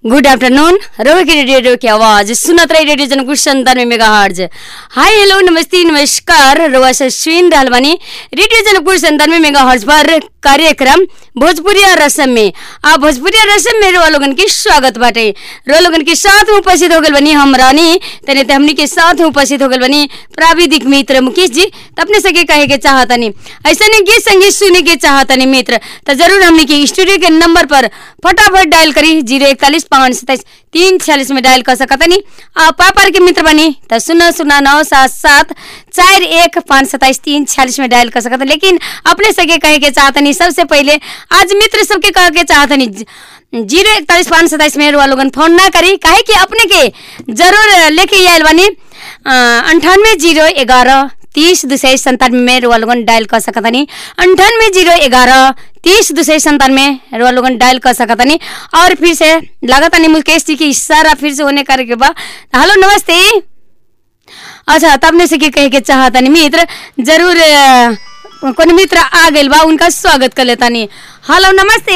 Good afternoon रोके radio की आवाज सुनत रही रेडियो जनकुश संतानवे मेगा हर्ज हाय हेलो नमस्ते नमस्कार रोआ से सुन रहल बानी रेडियो जनकुश संतानवे मेगा हर्ज पर कार्यक्रम भोजपुरिया रसम में आ भोजपुरिया रसम में रोआ लोगन के स्वागत बाटे रो लोगन के साथ में उपस्थित हो गल बनी हम रानी तने ते हमनी के साथ में उपस्थित हो गल बनी प्राविधिक मित्र मुकेश जी त अपने सके कहे के चाहतनी ऐसा नहीं गीत संगीत सुने के चाहतनी मित्र तो जरूर हमनी के स्टूडियो के नंबर पर फटाफट डायल करी जीरो इकतालीस पाँच सत्ताईस तीन छियालीस में डायल कर सकतनी आ पापर के मित्र बनी तो शून्य शून्य नौ सात सात चार एक पाँच सत्ताईस तीन छियालीस में डायल कर सकत लेकिन अपने सके कहे के चाहतनी सबसे पहले आज मित्र सबके कहे के चाहतनी जीरो इकतालीस पाँच सत्ताईस में रुआ लोगन फोन ना करी काहे कि अपने के जरूर लेके आयल बनी अंठानवे जीरो ग्यारह तीस दो सौ संतानवे में रुआ लोगन डायल कर सकतनी अंठानवे जीरो ग्यारह तीस दो सौ संतानवे रुआ लोगन डायल कर सकतनी और फिर से लागत नहीं मुकेश जी की इशारा फिर से होने करे के बा हेलो नमस्ते अच्छा तब ने से के कहे के चाहतनी मित्र जरूर अ, कौन मित्र आ गइल बा उनका स्वागत कर लेतानी हेलो नमस्ते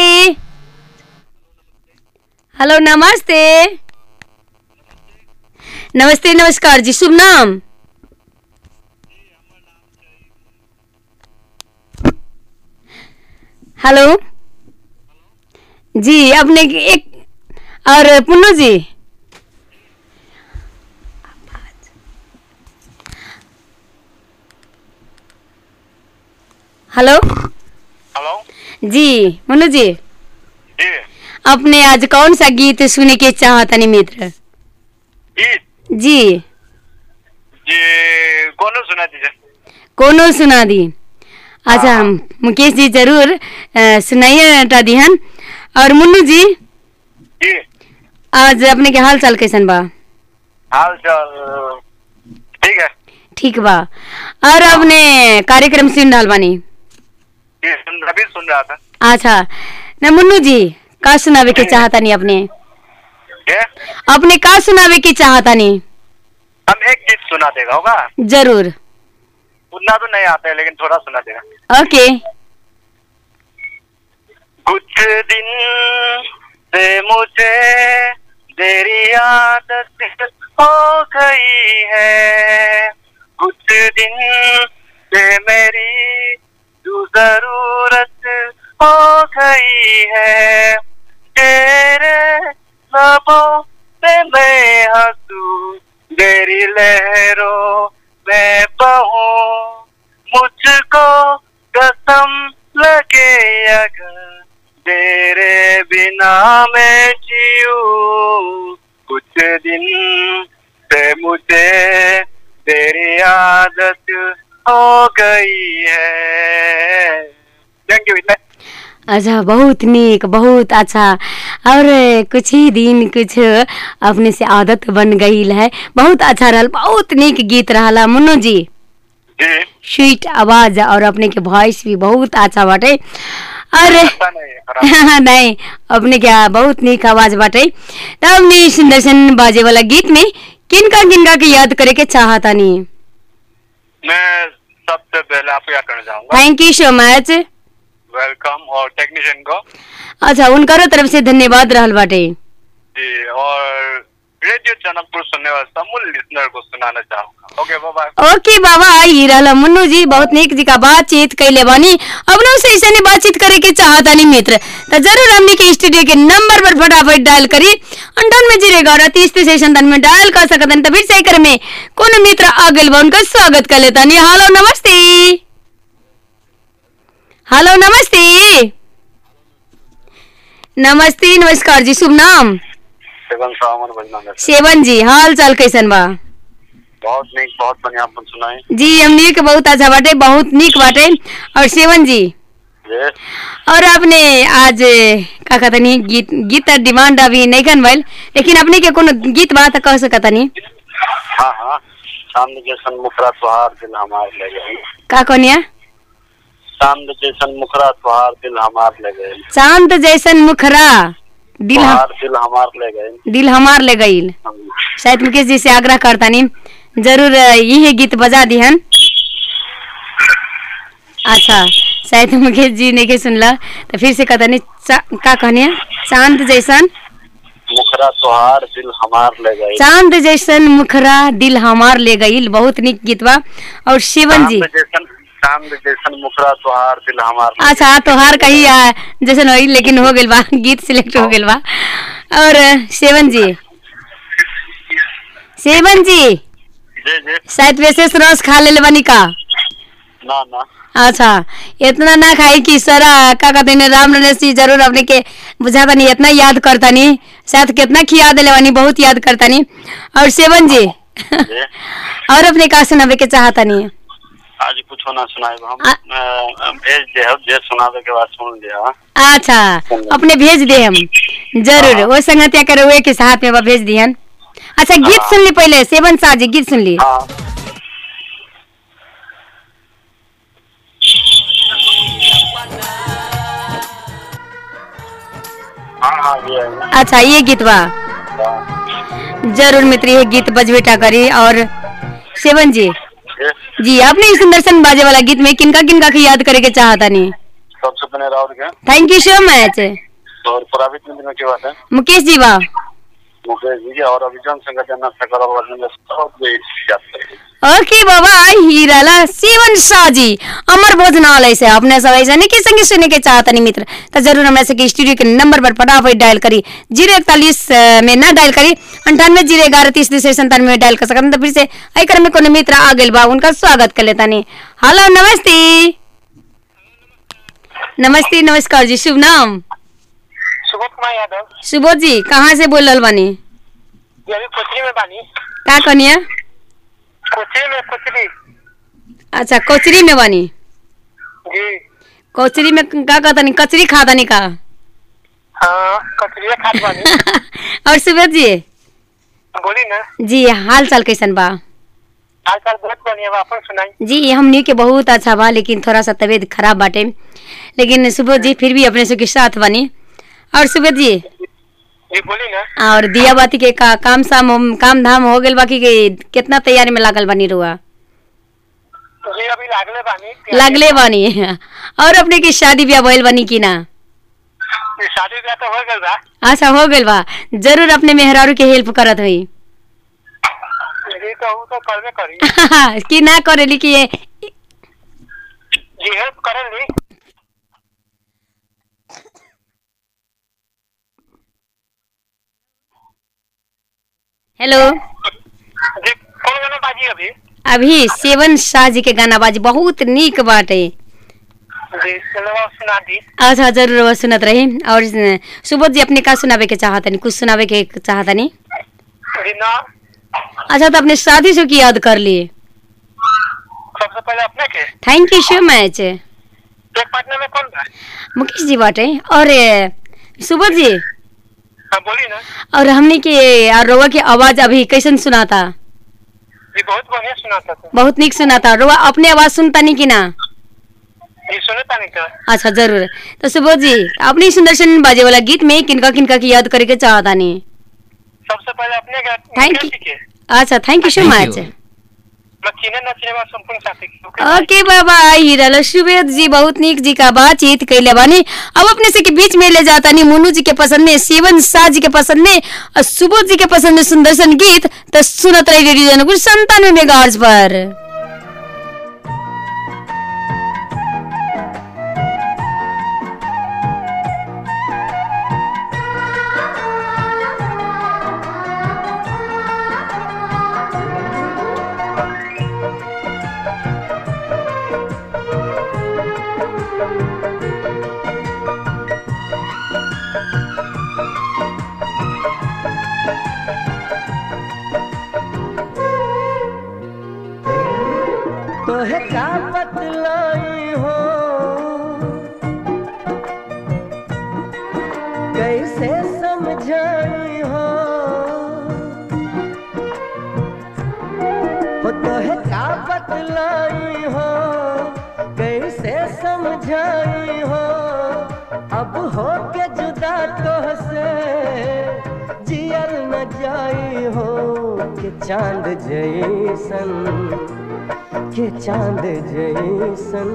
हेलो नमस्ते नमस्ते नमस्कार जी शुभ नाम हेलो जी अपने एक और पुन्नू जी हेलो हेलो जी मुन्नू जी जी अपने आज कौन सा गीत सुने के चाहतनी मित्र गीत जी जी कौन सुना दीजिए कोनो सुना दी अच्छा हाँ। मुकेश जी जरूर अ, सुनाइए टा दिहन और मुन्नू जी जी आज अपने के हाल चाल कैसन बा हाल चाल ठीक है ठीक बा और अपने कार्यक्रम सुन रहल बानी जी सुन अभी सुन रहा था अच्छा न मुन्नू जी का सुनावे के चाहतानी अपने क्या अपने का सुनावे के चाहतानी हम एक गीत सुना देगा होगा जरूर उतना तो नहीं आता है लेकिन थोड़ा सुना देगा ओके कुछ दिन से मुझे तेरी आदत हो गई है कुछ दिन से मेरी तू जरूरत हो गई है तेरे लबों पे मैं हंसू तेरी लहरों में बहूं मुझको कसम लगे अगर तेरे बिना मैं जीऊं कुछ दिन से मुझे तेरी आदत हो गई है थैंक यू इतना अच्छा बहुत नीक बहुत अच्छा और कुछ ही दिन कुछ अपने से आदत बन गई है बहुत अच्छा रहल बहुत नीक गीत रहला मुन्नू जी जी स्वीट आवाज और अपने के वॉइस भी बहुत अच्छा बाटे और अच्छा नहीं है खराब नहीं अपने क्या बहुत नीक आवाज बाटे तब हमने सुंदर सन बाजे वाला गीत में किनका किनका के याद करे के चाहतानी मैं सबसे पहले आपको याद करना चाहूंगा thank you so much welcome और टेक्नीशियन को अच्छा उनकर तरफ से धन्यवाद रहल बाटे जी और रेडियो चैनल सुनने वाले समूल लिसनर को सुनाना चाहूंगा ओके बाय ओके बाबा ई रहला मुन्नू जी बहुत नीक जी का बातचीत कैले बानी अपनों से ऐसे बातचीत करे के चाहतानी मित्र तो जरूर हमने के स्टूडियो के नंबर पर फटाफट डायल करी अंठानवे जीरो ग्यारह तीस तीस संतान में डायल कर सकतन तो फिर से कर में कौन मित्र आ गइल बा उनका स्वागत कर लेतानी हेलो नमस्ते हेलो नमस्ते नमस्ते नमस्कार जी शुभ नाम सेवन सावन बजना सेवन जी हाल चाल कैसन बा बहुत नीक बहुत बढ़िया अपन सुनाए जी हमनी के बहुत अच्छा बाटे बहुत नीक बाटे और सेवन जी ये और आपने आज का कहतनी गीत गीत का डिमांड अभी नहीं कन भइल लेकिन अपने के कोनो गीत बा त कह सकतनी हाँ हाँ चांद जैसन मुखरा तुहार दिल हमार ले गए का कहनिया चांद जैसन मुखरा तुहार दिल हमार ले गए चांद जैसन मुखरा दिल हम, तुहार दिल हमार ले गए दिल हमार ले गईल शायद मुकेश जी से आग्रह करतानी जरूर यही गीत बजा दिहन अच्छा शायद मुकेश जी नहीं के सुनला तो फिर से कहता नहीं चा- का कहनी चांद जैसन मुखरा तोहार दिल हमार ले गई चांद जैसन मुखरा दिल हमार ले गईल बहुत निक गीत बा और शिवन जी चांद जैसन चांद जैसन मुखरा तोहार दिल हमार ले अच्छा हाँ तोहार कही आ, जैसन होई लेकिन हो गेल बा गीत सिलेक्ट हो गेल बा और सेवन जी सेवन जी गई। जी जी शायद विशेष रस खा ले बनी का ना ना अच्छा इतना ना खाई कि सारा का कहते हैं राम रमेश जी जरूर अपने के बुझाता नहीं इतना याद करता नहीं शायद कितना खिया दिले बानी बहुत याद करता नहीं और सेवन जी जी और अपने का सुनावे के चाहता नहीं आज कुछ ना सुनाए हम आ- अ, भेज दे हम जे सुनावे के बाद सुन लिया अच्छा अपने भेज दे हम जरूर वो संगतिया करे हुए के साथ में बा भेज दिहन अच्छा गीत सुन ली पहले सेवन शाह जी गीत सुन ली हाँ हाँ हाँ ये है। अच्छा ये गीत बा हाँ। जरूर मित्र ये गीत बजबेटा करी और सेवन जी ये जी आपने इस सुंदरसन बाजे वाला गीत में किनका किनका की याद करे के चाहता नहीं सबसे पहले राउर के थैंक यू सो मच और प्राइवेट में की बात है मुकेश जी बा मुकेश जी और अभिजन संघ जनक सकल वर्णन में सब ये याद करेंगे ओके बाबा हीराला सेवन शाह जी अमर भोजनालय से अपने सब ऐसा नहीं कि संगे सुने के चाहता नहीं मित्र तो जरूर हमारे से स्टूडियो के नंबर पर फटाफट डायल करी जीरो इकतालीस में ना डायल करी अंठानवे जीरो ग्यारह तीस तीस संतानवे में डायल कर सकते तो फिर से आई क्रम में कोनो मित्र आ गए बा उनका स्वागत कर लेता नहीं हेलो नमस्ते नमस्ते नमस्कार जी शुभ नाम सुबोध कुमार यादव सुबोध जी कहाँ से बोल रहा बानी ये अभी कोचरी में बानी का कनिया कोचरी में कोचरी अच्छा कोचरी में बानी जी कोचरी में का कहता नहीं कचरी खाता नहीं का हाँ कचरी खाद बानी और सुबोध जी बोली ना जी हाल चाल कैसन बा आजकल बहुत बढ़िया बा अपन सुनाई जी हमनी के बहुत अच्छा बा लेकिन थोड़ा सा तबीयत खराब बाटे लेकिन सुबोध जी फिर भी अपने से के साथ बनी और सुबोध जी जी बोली ना और दिया बाती के का काम साम काम धाम हो गेल बाकी के कितना तैयारी में लागल बनी रुआ जी अभी लागले बानी लागले बानी और अपने की शादी ब्याह भइल बनी की ना ये शादी ब्याह तो हो गल बा अच्छा हो गेल बा जरूर अपने मेहरारू के हेल्प करत हुई जी तो वो तो करबे करी कि ना करेली कि ये जी हेल्प करल ली हेलो जी कौन गाना बाजी अभी अभी सेवन शाह जी के गाना बाजी बहुत नीक बाटे जी चलो अब सुना दी अच्छा जरूर वो सुनत रही और सुबोध जी अपने का सुनावे के चाहतनी कुछ सुनावे के चाहतनी जी ना अच्छा तो अपने शादी से की याद कर लिए सबसे पहले अपने के थैंक यू सो मच एक पटना में कौन बा मुकेश जी बाटे और ए, सुबोध जी हाँ बोली ना और हमने के और रोवा की आवाज अभी कैसन सुनाता जी बहुत बढ़िया सुनाता था बहुत निक सुनाता रोवा अपने आवाज सुनता नहीं कि ना जी सुने तानी का अच्छा जरूर तो सुबोध जी अपनी सुंदर सुन बाजे वाला गीत में किनका किनका की याद करे के चाहता नहीं सबसे पहले अपने के Thank you. मुकेश जी के अच्छा thank you so Thank much you. मैं चीने न चीने वाला संपूर्ण साथी के ओके ओके बाबा हीरा सुबेद जी बहुत निक जी का बातचीत कैले बानी अब अपने से के बीच में ले जाता नहीं मुन्नू जी के पसंद में सेवन शाह जी के पसंद में और सुबोध जी के पसंद में सुंदरसन गीत तो सुनत रही रेडियो जनकुल संतानवे मेगा पर तोहे का बतलाई हो कैसे समझाई हो हो तोहे का बतलाई हो कैसे समझाई हो अब हो के जुदा तोह से जियर न जाई हो के चांद जैसन के चांद जैसन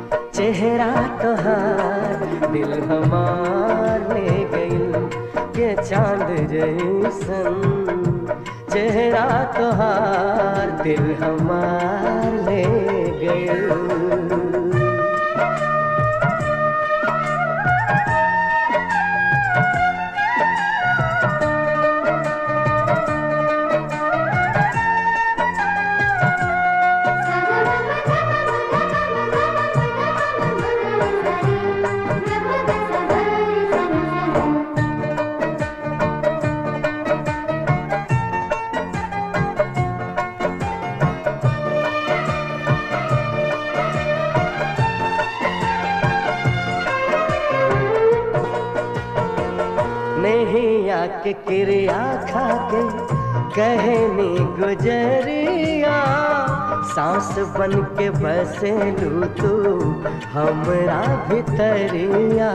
चेहरा तोहार दिल हमार ले गइल के के चांद जैसन चेहरा तोहार दिल हमार ले गए नहीं आके क्रिया खा के कहनी गुजरिया सांस बन के बसे लू तू हमरा भितरिया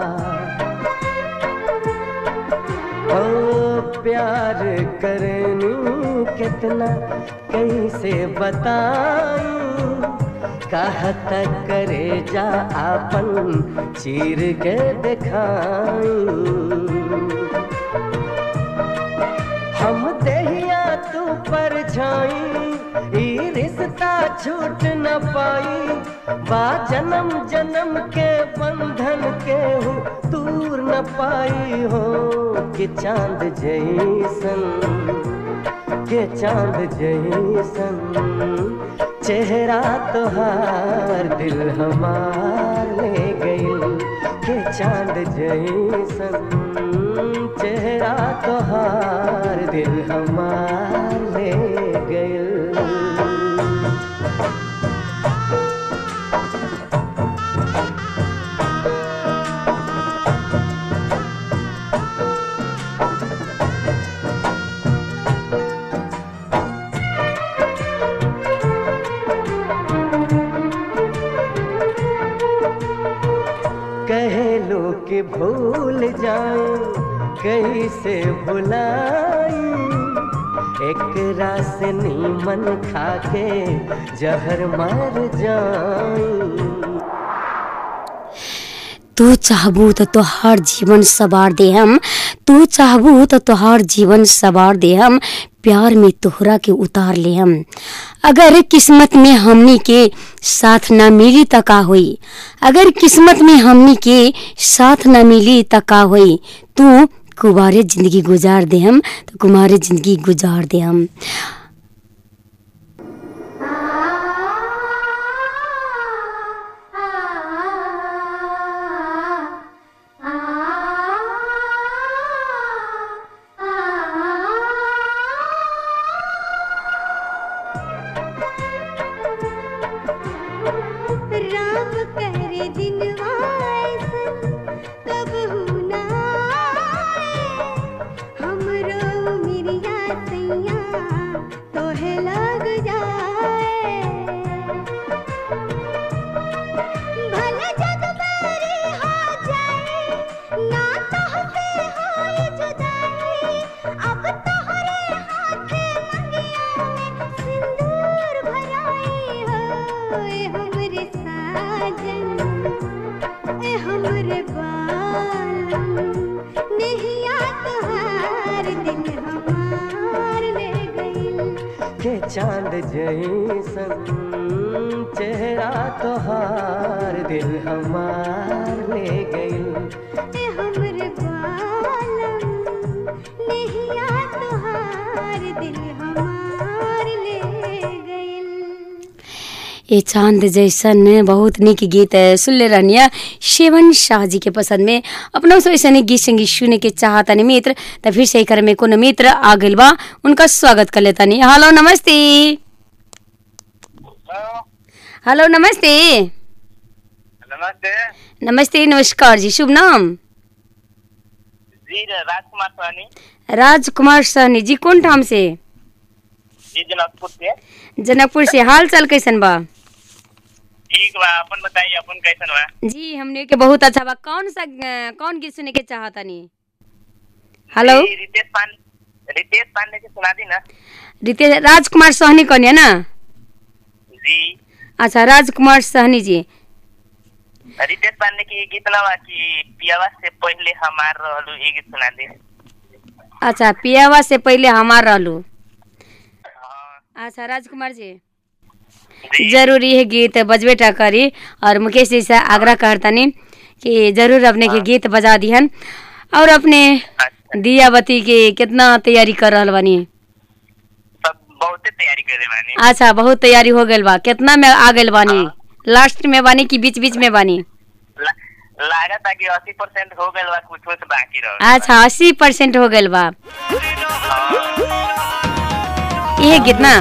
ओ प्यार करनी कितना कैसे बताऊं कहत करे जा आपन चीर के दिखाई हम देहिया तू पर छाई ई रिश्ता छूट न पाई बा जन्म जन्म के बंधन के हो दूर न पाई हो कि चांद जैसन के चांद जैसन चेहरा तोहार दिल हमार ले गई के चांद जैसन चेहरा तोहार दिल हमार ले गई कहे लो कि भूल जाए कैसे भुलाई एक रास नीमन खाके जहर मर जाई तू चाहबू तो तोहार जीवन सवार दे हम तू चाहबू तो तोहार जीवन सवार दे हम प्यार में तोहरा के उतार ले हम अगर किस्मत में हमनी के साथ ना मिली त का होई अगर किस्मत में हमनी के साथ ना मिली त का होई तू कुमारे जिंदगी गुजार दे हम तो कुमारे जिंदगी गुजार दे हम राम करे दिनवा ऐसन तब हुना हमरो मिरिया सैया तोहे लग जाए भले जग मेरी हो जाए ना तोहसे होए जुदाई अब तोहरे हाथे मंगिया में सिंदूर भराई हो ए हमरे साजन ए हमरे बालम नहिया तोहार दिल हमार ले गइल के चांद जैसन चेहरा तोहार दिल हमार ले गई ए हमरे बालम नहिया तोहार दिल हमार ले गइल ये चांद जैसन बहुत निक गीत सुनले रहनिया शेवन शाह जी के पसंद में अपना से ऐसे गीत संगीत सुने के चाहतनी मित्र त फिर से कर में कोनो मित्र आ गइल बा उनका स्वागत कर लेतनी हेलो नमस्ते हेलो नमस्ते नमस्ते नमस्ते नमस्कार जी शुभ नाम जी राजकुमार सोनी राजकुमार सहनी जी कौन ठाम से जी जनकपुर से जनकपुर से हाल चाल कैसन बा ठीक बा अपन बताइए अपन कैसन बा जी हमने के बहुत अच्छा बा कौन सा अ, कौन गीत सुने के चाहतनी हेलो जी, रितेश पांडे रितेश पांडे के सुना दी ना रितेश राजकुमार सहनी कन्या ना जी अच्छा राजकुमार सहनी जी रितेश पांडे की गीत ना बा कि पियावा से पहले हमार रहलू ये गीत सुना दे अच्छा पियावा से पहले हमार रहलू अच्छा राजकुमार जी जी जरूरी है गीत बजबेटा करी और मुकेश जी से आग्रह करतनी कि जरूर अपने के गीत बजा दिहन और अपने अच्छा दिया बत्ती के कितना तैयारी कर रहल बानी सब बहुते तैयारी करे बानी अच्छा बहुत तैयारी हो गइल बा कितना में आ गइल बानी लास्ट में बानी कि बीच बीच में बानी ला- लागत है कि अस्सी परसेंट हो गए बा कुछ कुछ बाकी रह अच्छा अस्सी परसेंट हो गइल बा ये गीत ना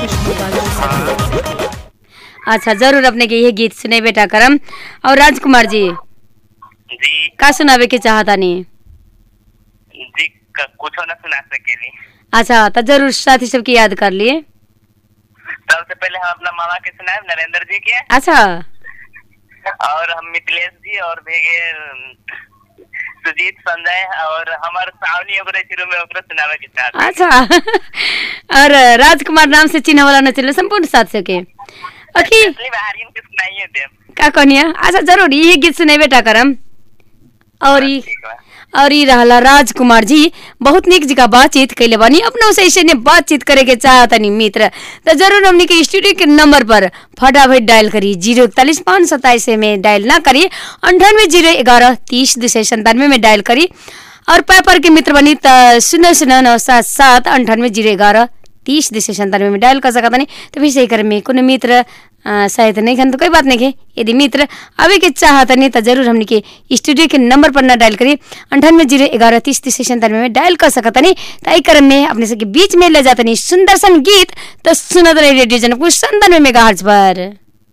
अच्छा जरूर अपने के ये गीत सुने बेटा करम और राजकुमार जी जी का सुनावे के चाहतानी जी क- कुछो न सुना सकेली अच्छा तो जरूर साथी सबके याद कर लिए सबसे पहले हम अपना मामा के सुनाए नरेंद्र जी के अच्छा और हम मिथिलेश जी और भेगे अम, सुजीत संजय और हमार सावनी ओकरे शुरू में ओकरे सुनावे के साथ अच्छा और राजकुमार नाम से चिन्ह वाला न चले संपूर्ण साथ के ओके असली बहारियन के सुनाइए दे का कहनिया अच्छा जरूर ये गीत सुने बेटा करम और ई ठीक बा और ई रहला राजकुमार जी बहुत निक जी का बातचीत कैले बानी अपनों से ऐसे ने बातचीत करे के चाहतनी मित्र तो जरूर हमने के स्टूडियो के नंबर पर फटाफट डायल करी जीरो इकतालीस पाँच सत्ताईस में डायल ना करी अंठानवे जीरो ग्यारह तीस दो सौ संतानवे में डायल करी और पेपर के मित्र बनी त शून्य शून्य नौ सात सात अंठानवे जीरो ग्यारह तीस दो सौ संतानवे में डायल कर सकता नहीं तो फिर सही कर में कोनो मित्र अ, शायद नहीं खन तो कोई बात नहीं के यदि मित्र अभी के चाहत नहीं तो जरूर हमने के स्टूडियो के नंबर पर ना डायल करी अंठानवे जीरो ग्यारह तीस तीस संतानवे में डायल कर सकता नहीं तो आई क्रम में अपने सबके बीच में ले जाता नहीं सुंदर सन गीत तो सुनत रही रेडियो जनकपुर संतानवे मेगा पर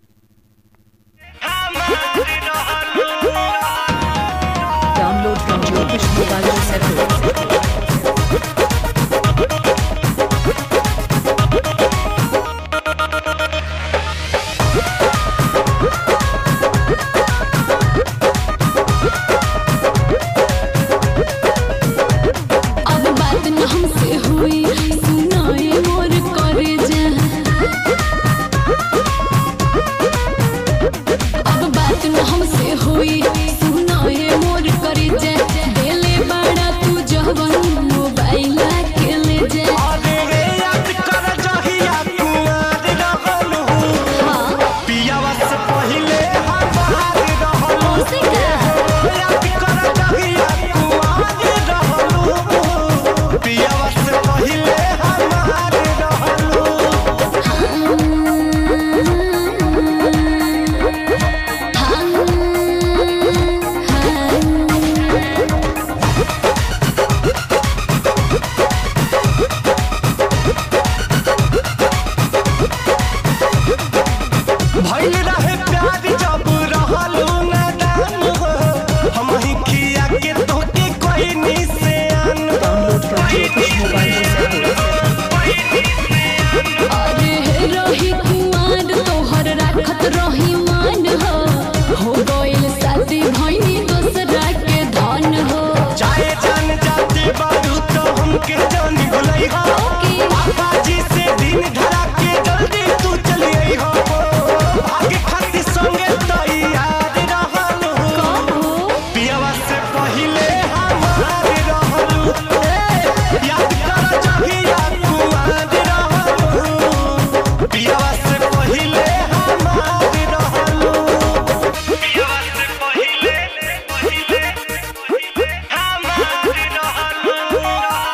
Download from Jyotish Mobile Center. अब बात न हमसे हुई सुनाए मोर करे जा अब बात न हमसे हुई सुनाए मोर करे जा देले बड़ा तू जवन मोबाइल के ले जा उसे का भइल रहे प्यार जब रहलू नादान हो हम ही खिया के तोके कोई निशान Download from Jyotish Mobile Center. अरे रही कुमार तोहर राखत रही मान हो हो गइल शादी भइनी दोसरा के धन हो चाहे जान जाते बारू तो हमके जानी भुलई हो ओके। पापा जी से दिन धरा के जल्दी तू चली आई हो आगे खाती संगे तैयार रहलू कहो पियावा से पहिले हमार रहलू याद कर जहिया कुआर रहलू पियावा से पहिले हमार रहलू पियावा से पहिले पहिले हमार रहलू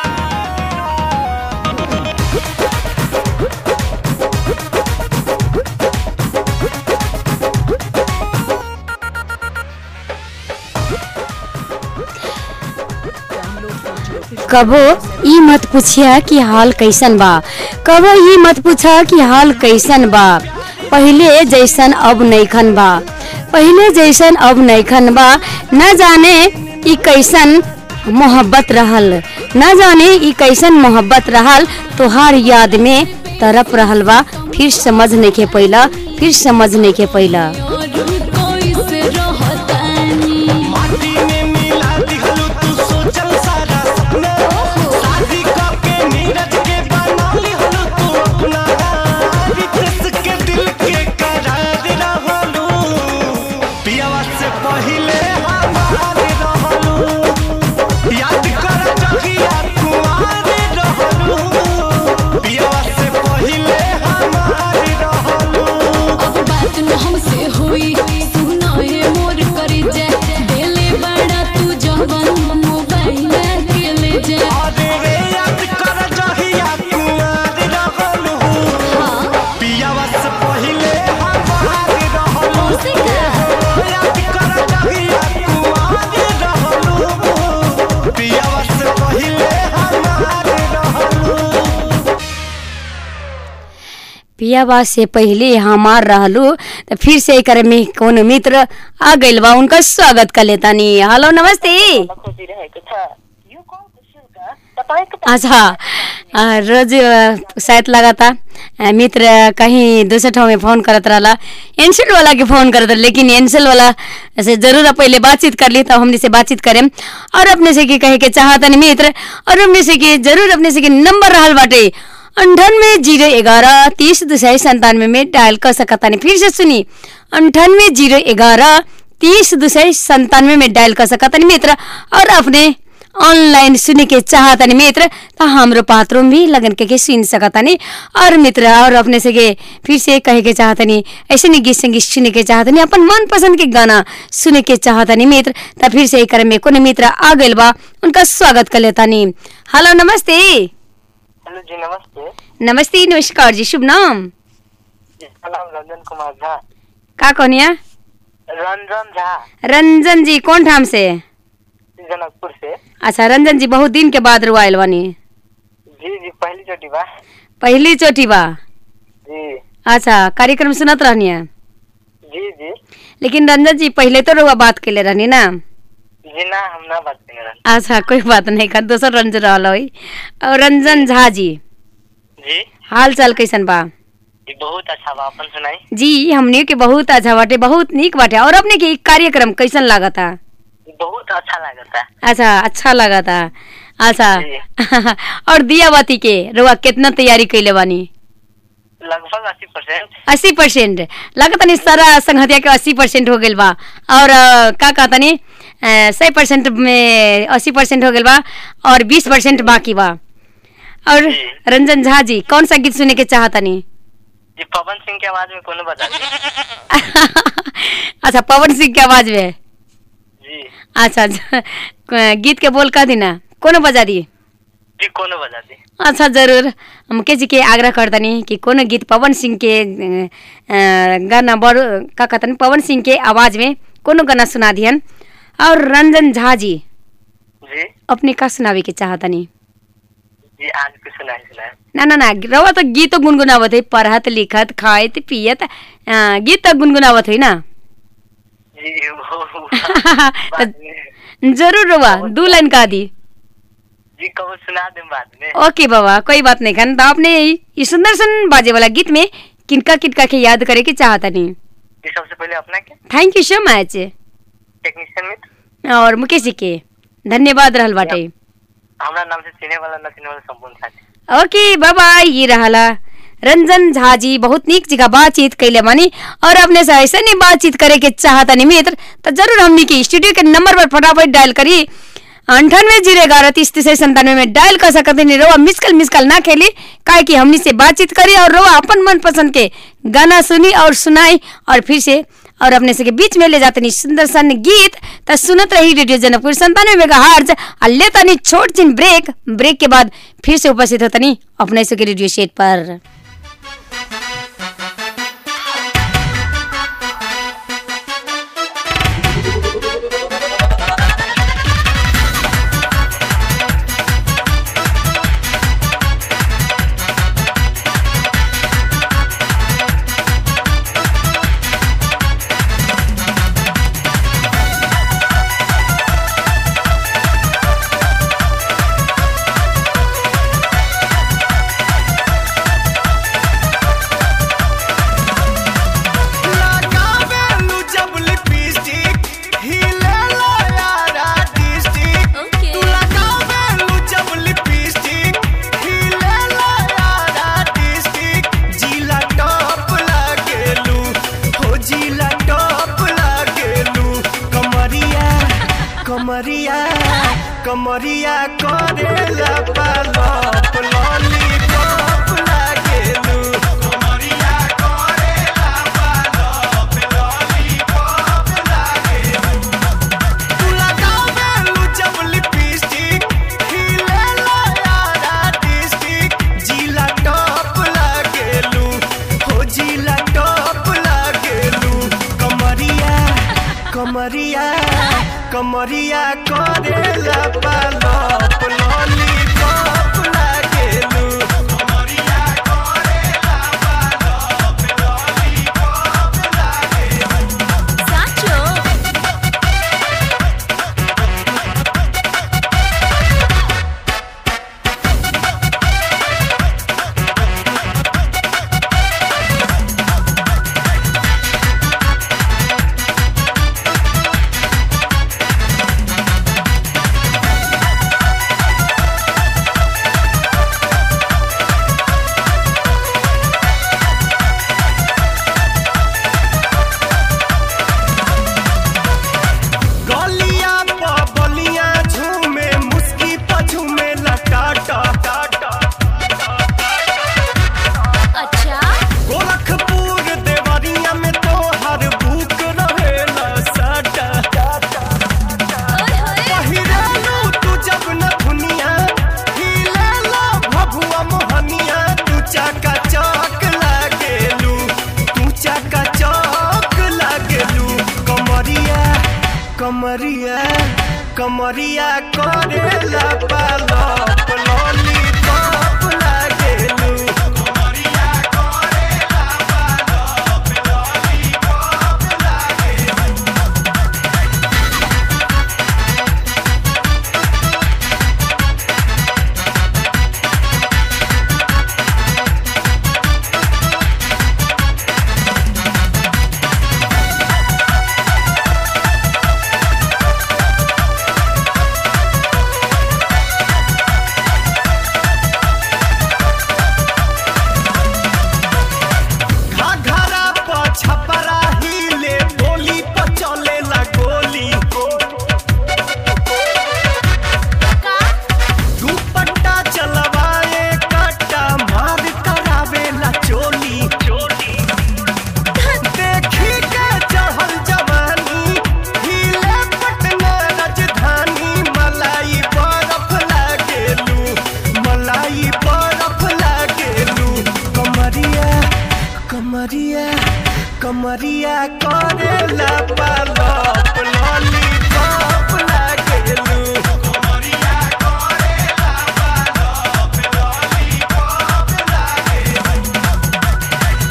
Download from Jyotish कबो ई मत पूछिया कि हाल कैसन बा कबो ई मत पूछा कि हाल कैसन बा पहिले जैसन अब नैखन बा पहिले जैसन अब नैखन बा न जाने ई कैसन मोहब्बत रहल न जाने ई कैसन मोहब्बत रहल तोहार याद में तरप रहल बा फिर समझ नहीं के पैला फिर समझ नहीं के पैला और कोई से रहतानी माटी में मिला दिहलू तू सोचल सारा सपना शादी करके नीरज के बना लिहलू तू अपना रितेश के दिल के करार रहलू पियावा से पहिले हमार रहलू याद कर जहिया कुआर पियाबा से पहले हमार रहलू तो फिर से एकर में कोनो मित्र आ गइल बा उनका स्वागत कर लेतानी हेलो नमस्ते अच्छा अ, रोज अ, शायद लगा था अ, मित्र कहीं दूसरे ठाव में फोन करत रहला एनसेल वाला के फोन करत रहा लेकिन एनसेल वाला से जरूर पहले बातचीत कर ली तब हमने से बातचीत करें और अपने से की कहे के चाहतनी मित्र और अपने से की जरूर अपने से की नंबर रहल बाटे अंठानवे जीरो ग्यारह तीस दो सौ संतानवे में डायल कर सकतानी फिर से सुनी अंठानवे जीरो ग्यारह तीस दो सौ संतानवे में डायल कर सकतानी मित्र और अपने ऑनलाइन सुने के चाहतनी मित्र तो हमरो पात्रों भी लगन के, के सुन सकतानी और मित्र और अपने से के फिर से कहे के चाहतनी ऐसे नहीं गीत संगीत सुने के चाहतनी अपन मन पसंद के गाना सुने के चाहतनी मित्र तो फिर से एक में कोनो मित्र आ गइल बा उनका स्वागत कर लेतानी हेलो नमस्ते हेलो जी नमस्ते नमस्ते नमस्कार जी शुभ नाम जिसका नाम रंजन कुमार झा का कहनिया रंजन झा रंजन जी कौन ठाम से जनकपुर से अच्छा रंजन जी बहुत दिन के बाद रुआयल बनी जी जी पहली चोटी बा पहली चोटी बा जी अच्छा कार्यक्रम सुनत रहनी है जी जी लेकिन रंजन जी पहले तो रुआ बात के ले रहनी ना जी ना हम ना बात कर रहे अच्छा कोई बात नहीं कर दोसर रंजन रहल होई और रंजन झा जी जी हाल चाल कैसन बा जी बहुत अच्छा बा अपन सुनाई जी हमने के बहुत अच्छा बाटे बहुत निक बाटे और अपने के इ कार्यक्रम कैसन लागता बहुत अच्छा लगता है अच्छा अच्छा लागता अच्छा जी। और दिया बाती के रुआ कितना तैयारी कैले बानी लगभग अस्सी परसेंट अस्सी परसेंट लगता नहीं सारा संगतिया के अस्सी परसेंट हो गइल बा और अ, का कहता नहीं सौ परसेंट में अस्सी परसेंट हो गइल बा और बीस परसेंट बाकी बा और जी। रंजन झा जी कौन सा गीत सुने के चाहता नहीं जी पवन सिंह के आवाज में कोनो बता दी अच्छा पवन सिंह के आवाज में जी अच्छा अच्छा, गीत के बोल कह दी ना कोनो बजा दी जी कोनो बता दी अच्छा जरूर मुकेश जी के आग्रह करतनी कि कोनो गीत पवन सिंह के अ, अ, गाना बड़ का कहतनी पवन सिंह के आवाज में कोनो गाना सुना दिहन और रंजन झा जी जी अपने का सुनावे के चाहतनी जी आज भी सुनाई सुनाई ना ना ना रवा तो गीत तो गुनगुनावत है पढ़त लिखत खाइत पियत अ, गीत तो गुनगुनावत है ना जी वो तो बाद में जरूर रवा दू लाइन का दी जी कब सुना दें बाद में ओके बाबा कोई बात नहीं खान तो आपने ये सुंदर सन बाजे वाला गीत में किनका किनका के याद करे के चाहतनी जी सबसे पहले अपना के thank you so much technician मित्र और मुकेश जी के धन्यवाद रहल बाटे हमारा नाम से चिने वाला न चिने वाला संपूर्ण साथी ओके बाबा ये रहला रंजन झा जी बहुत नीक जगह बातचीत कैले बानी और अपने से ऐसे नहीं बातचीत करे के चाहता नहीं मित्र तो जरूर हमनी के स्टूडियो के नंबर पर फटाफट डायल करी अंठानवे जीरो ग्यारह तीस तीस संतानवे में डायल कर सकते नहीं रोआ मिसकल मिसकल ना खेली काहे कि हमनी से बातचीत करी और रोआ अपन मन पसंद के गाना सुनी और सुनाई और फिर से और अपने से के बीच में ले जाते नहीं सुंदर सन गीत तो सुनत रही रेडियो जनकपुर संतानवे मेगा हार्ज और लेता नहीं छोट चिन ब्रेक ब्रेक के बाद फिर से उपस्थित होता नहीं अपने से के रेडियो सेट पर लगावेलू जब लिपस्टिक हिलेला यारा डिस्ट्रिक्ट तू लगावेलू जब लिपस्टिक हिलेला यारा डिस्ट्रिक्ट जिला टॉप लागेलू हो जिला टॉप लागेलू कमरिया कमरिया कमरिया करेला पालप लॉलीपॉप लागेलू कमरिया करेला पालप लॉलीपॉप लागेलू तू लगावेलू जब लिपस्टिक हिलेला यारा डिस्ट्रिक्ट जिला टॉप लागेलू हो जिला टॉप लागेलू कमरिया कमरिया कमरिया करेला पालप लॉलीपॉप लागेलू कमरिया करेला कमरिया करेला पालप लॉलीपॉप लागेलू कमरिया करेला पालप लॉलीपॉप लागेलू घाघरा प छपरा हिले गोली प चलेला गोली दुपट्टा चलवाए कट्टा मार करावेला चोली देखी के चढ़ल जवानी हिले पटना राजधानी मलाई बरफ लागेलू मलाई बरफ लागेलू कमरिया कमरिया कमरिया करेला पालप लॉलीपॉप लागेलू कमरिया करेला पालप लॉलीपॉप लागेलू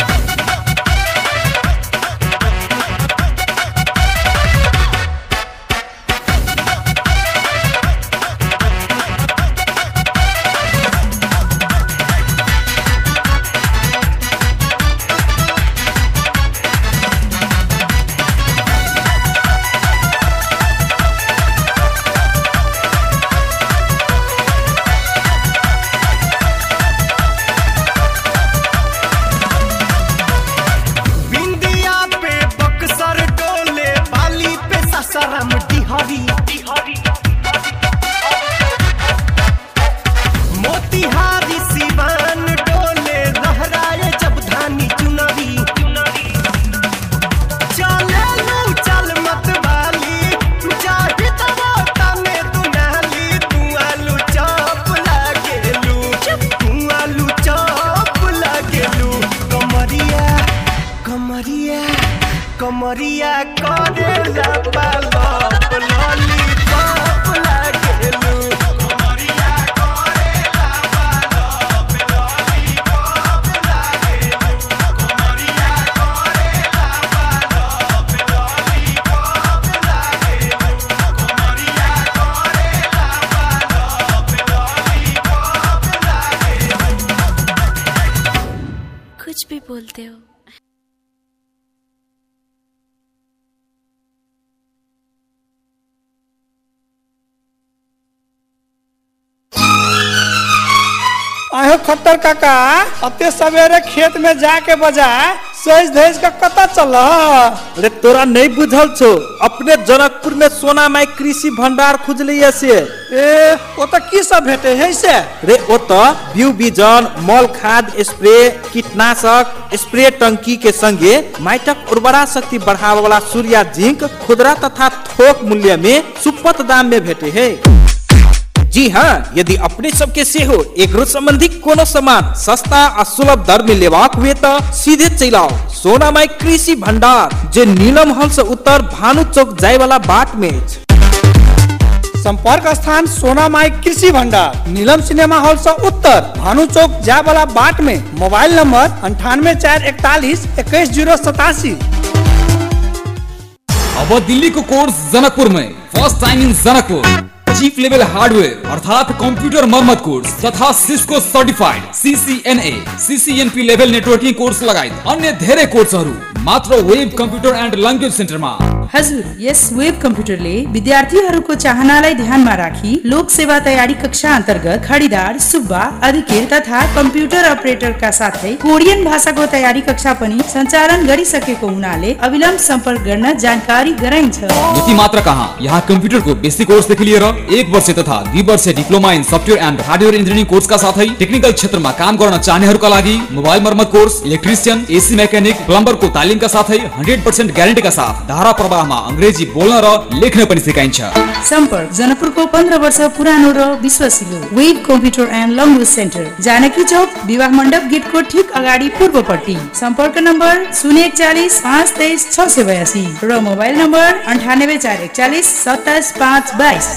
बिंदिया पे बक्सर डोले बाली पे ससरम डिहरी मोतिहारी सिवान डोले लहराए जब धानी चुनरी चले लू चल मत वाली चाहे तबो तने दुनाली तू आलू चौप लागेलू तू आलू चौप लागेलू कमरिया कमरिया कमरिया करेला पालप लॉलीपॉप लागेलू कमरिया करेला पालप लॉलीपॉप लागेलू कमरिया करेला पालप लॉलीपॉप लागेलू कमरिया करेला पालप लॉलीपॉप लागेलू कुछ भी बोलते हो आयो खत्तर काका अते सवेरे खेत में जाके बजा सज धज का कता चल अरे तोरा नहीं बुझल छो अपने जनकपुर में सोना माई कृषि भंडार खुजलिए से ए ओ तो की सब भेटे है से रे ओ तो बीउ बीजन मल खाद स्प्रे कीटनाशक स्प्रे टंकी के संगे माइटक उर्वरा शक्ति बढ़ावे वाला सूर्या जिंक खुदरा तथा थोक मूल्य में सुपथ दाम में भेटे है जी हाँ यदि अपने सबके सेहो एग्रो संबंधी कोनो सामान सस्ता आ सुलभ दर में लेबाक हुए तो सीधे चल आओ सोना माई कृषि भंडार जे नीलम हंस उत्तर भानु चौक जाय वाला बाट में अछि। संपर्क स्थान सोना माई कृषि भंडार नीलम सिनेमा हॉल से उत्तर भानु चौक जाय वाला बाट में मोबाइल नंबर अंठानवे चार इकतालीस इक्कीस जीरो सतासी अब दिल्ली को कोर्स जनकपुर में first time in Janakpur chief level hardware अर्थात कंप्यूटर मरम्मत कोर्स तथा Cisco certified CCNA CCNP level networking course लगायत अन्य धेरै कोर्सहरू मात्र वेब कम्प्युटर एन्ड ल्याङ्ग्वेज सेन्टरमा हजुर यस वेब कम्प्युटरले विद्यार्थीहरूको चाहनालाई ध्यानमा राखी लोक सेवा तयारी कक्षा अन्तर्गत खडिदार सुब्बा अधिकेर तथा कम्प्युटर अपरेटरका साथै कोरियन भाषाको तयारी कक्षा पनि सञ्चालन गरिसकेको हुनाले अविलम्ब सम्पर्क गर्न जानकारी गराइन्छ यति मात्र कहाँ यहाँ कम्प्युटरको बेसिक कोर्सदेखि लिएर एक वर्ष तथा दुई वर्ष diploma in software and hardware engineering कोर्सका साथै टेक्निकल क्षेत्रमा काम गर्न चाहनेहरूका लागि मोबाइल मर्मत कोर्स इलेक्ट्रिसियन एसी मेकानिक प्लम्बरको तालिमका साथै हन्ड्रेड पर्सेन्ट ग्यारेन्टीका साथ धारा प्रवाह सप्ताहमा अङ्ग्रेजी बोल्न र लेख्न पनि सिकाइन्छ सम्पर्क जनकपुरको पन्ध्र वर्ष पुरानो र विश्वसिलो web computer and language centre Janaki Chowk विवाह मण्डप गेटको ठिक अगाडि पूर्वपट्टि सम्पर्क नम्बर शून्य एकचालिस पाँच तेइस छ सय बयासी र मोबाइल नम्बर अन्ठानब्बे चार एकचालिस सत्ताइस पाँच बाइस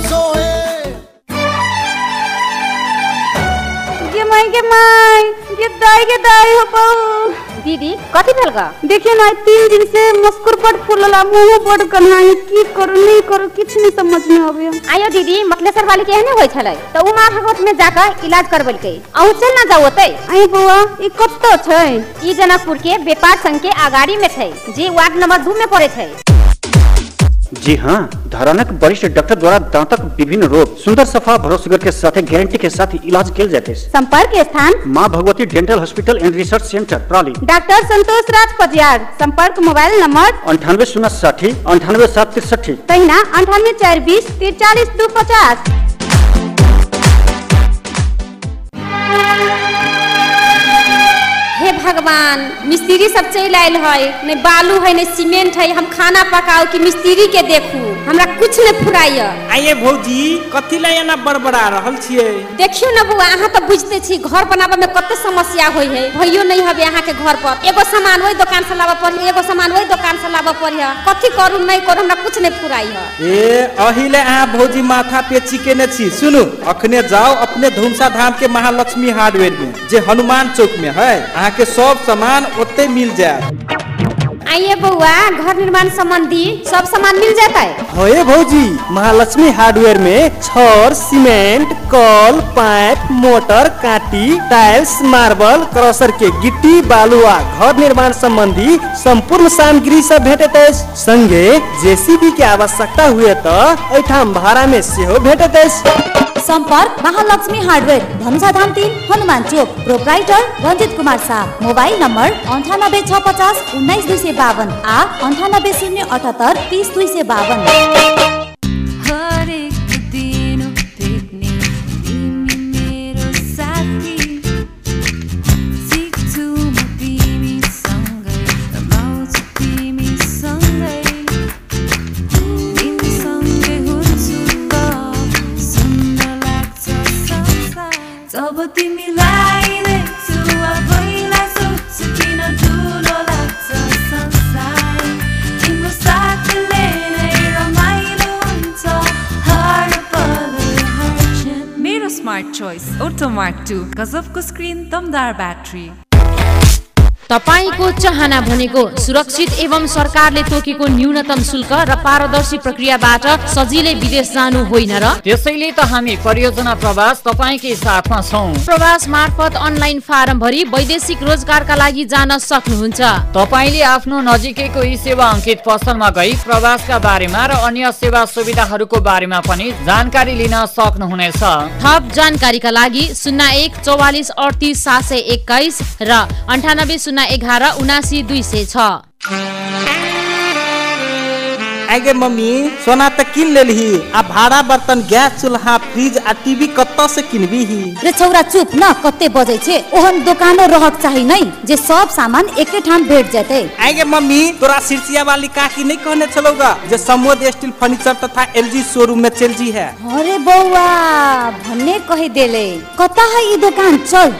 गे माई गे माई गे दाई गे दाई हो बहू दीदी कथी भेल गा देखिए ना तीन दिन से मस्कुर बड फूलला मुंह बड कन्हाई की करू नहीं करू किछ नहीं समझ में आवे आयो दीदी मतलेसर वाली के एहने होय छलै त उ माँ भगवत में जाकर इलाज करबलकै अहू चल ना जाओ ओतै आई बुआ ई कत्तो छै ई जनकपुर के व्यापार संघ के अगाड़ी में छै जे वार्ड नंबर दू में पड़े छै जी हाँ धरानक वरिष्ठ डॉक्टर द्वारा दांतक विभिन्न रोग सुंदर सफा भरोसेगर के साथ गारंटी के साथ इलाज किया जाते हैं संपर्क स्थान माँ Bhagwati dental hospital and research centre प्राली डॉक्टर संतोष राज पटियार संपर्क मोबाइल नंबर अंठानवे शून्य साठी अंठानवे सात तिरसठी तहिना अंठानवे चार बीस तिरचालीस दू पचास हे भगवान मिस्त्री सब चलि आयल है नहीं बालू है नहीं सीमेंट है हम खाना पकाओ कि मिस्त्री के देखू हमरा कुछ नहीं फुराइया आइए भौजी कथी ला एना बड़बड़ा रहल छियै देखियो ना बुआ अहाँ तो बुझते छी घर बनाबे में कते समस्या होई है भइयो नहीं हबे अहाँ के घर पर एगो सामान वही दुकान से लाबे पड़ी एगो सामान वही दुकान से लाबे पड़ी कथी करू नहीं करू हमरा कुछ नहीं फुराई है ए अहिले अहाँ भौजी माथा पे चिकेने छी सुनु अखने जाओ अपने धुमसा धाम के महालक्ष्मी हार्डवेयर में जे हनुमान चौक में है अहाँ के सब सामान ओते मिल जाए आइए बउआ घर निर्माण संबंधी सब सामान मिल जाता है होए भौजी महालक्ष्मी हार्डवेयर में छड़ सीमेंट कल पाइप मोटर काटी टाइल्स मार्बल क्रशर के गिट्टी बालू आ घर निर्माण संबंधी संपूर्ण सामग्री सब भेटत अछि संगे जेसीबी के आवश्यकता हुए तो एठाम भाड़ा में सेहो भेटत अछि संपर्क महालक्ष्मी हार्डवेयर धनुषाधाम तीन Hanuman Chowk proprietor Ranjit Kumar Shah mobile number अंठानब्बे छ पचास उन्नाइस दुई सय बावन आ अंठानब्बे शून्य अठहत्तर तिस दुई सय बावन हरेक दिन भेट्ने तिमी मेरो साथी सिक्छु म तिमीसँगै रमाउँछु तिमीसँगै तिमीसँगै हुन्छु त सुन्दर लाग्छ संसार जब तिमीलाई देख्छु आफैलाई सोध्छु किन ठुलो लाग्छ संसार तिम्रो साथले नै रमाइलो हुन्छ हर पल हर क्षण मेरो स्मार्ट चोइस ओटोमार्क टू गजबको स्क्रिन दमदार ब्याट्री तपाईँको चाहना भनेको सुरक्षित एवं सरकारले तोकेको न्यूनतम शुल्क र पारदर्शी प्रक्रियाबाट सजिलै विदेश जानु होइन र त्यसैले त हामी परियोजना प्रवास तपाईँकै साथमा छौँ प्रवास मार्फत अनलाइन फारम भरी वैदेशिक रोजगारका लागि जान सक्नुहुन्छ तपाईँले आफ्नो नजिकैको ई सेवा अङ्कित पसलमा गई प्रवासका बारेमा र अन्य सेवा सुविधाहरूको बारेमा पनि जानकारी लिन सक्नुहुनेछ थप जानकारीका लागि शून्य एक चौवालिस अडतिस सात सय एक्काइस र अन्ठानब्बे शून्य एघार उनासी दुई सय छ आगे मम्मी सोना त किन लेलही आ भाड़ा बर्तन गैस चूल्हा फ्रिज आ टीवी कत्ता से किनबी ही रे छौरा चुप न कते बजै छे ओहन दोकानो रहक चाही नै जे सब सामान एके ठाम भेट जेतै आगे मम्मी तोरा सिरसिया वाली काकी नहीं कहने चलोगा जो समोद स्टील फर्नीचर तथा एलजी शोरूम में चल जी है अरे बौआ भन्ने कहि देले कता है ई दोकान चल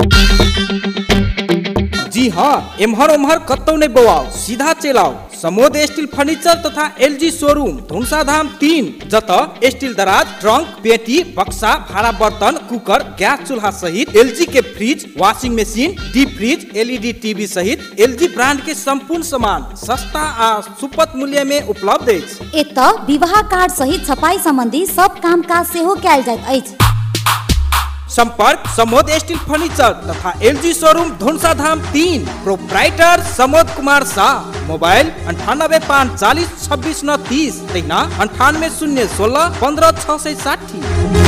जी हाँ एम्हर उम्हर कत्तो नहीं बवाओ सीधा चलाओ समोद स्टील फर्नीचर तथा एलजी शोरूम धुमसा धाम तीन जत स्टील दराज ट्रंक पेटी बक्सा भाड़ा बर्तन कुकर गैस चूल्हा सहित एलजी के fridge washing machine deep fridge LED TV सहित एलजी ब्रांड के संपूर्ण सामान सस्ता आ सुपथ मूल्य में उपलब्ध अछि एत विवाह कार्ड सहित छपाई सम्बन्धी सब काम काज सेहो कयल जाइत अछि संपर्क समोद स्टील फर्नीचर तथा एलजी शोरूम धुनसा धाम तीन प्रोप्राइटर समोद कुमार शाह मोबाइल अंठानबे पाँच चालीस छब्बीस नौ तीस तहिना अंठानवे शून्य सोलह पंद्रह छः सौ साठी